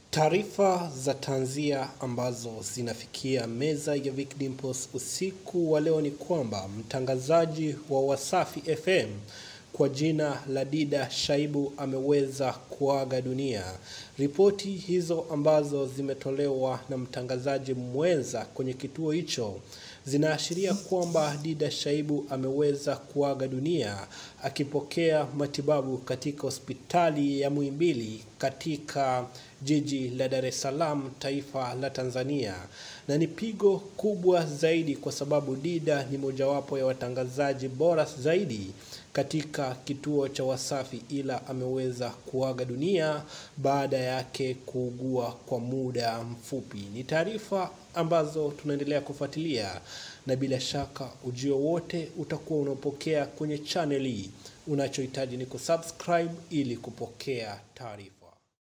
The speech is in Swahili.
Taarifa za tanzia ambazo zinafikia meza ya Vic Dimples usiku wa leo ni kwamba mtangazaji wa Wasafi FM kwa jina la Dida Shaibu ameweza kuaga dunia. Ripoti hizo ambazo zimetolewa na mtangazaji mwenza kwenye kituo hicho zinaashiria kwamba Dida Shaibu ameweza kuaga dunia akipokea matibabu katika hospitali ya Muhimbili katika jiji la Dar es Salaam, taifa la Tanzania, na ni pigo kubwa zaidi kwa sababu Dida ni mojawapo ya watangazaji bora zaidi katika kituo cha Wasafi, ila ameweza kuaga dunia baada yake kuugua kwa muda mfupi. Ni taarifa ambazo tunaendelea kufuatilia, na bila shaka ujio wote utakuwa unaopokea kwenye channel hii. Unachohitaji ni kusubscribe ili kupokea taarifa.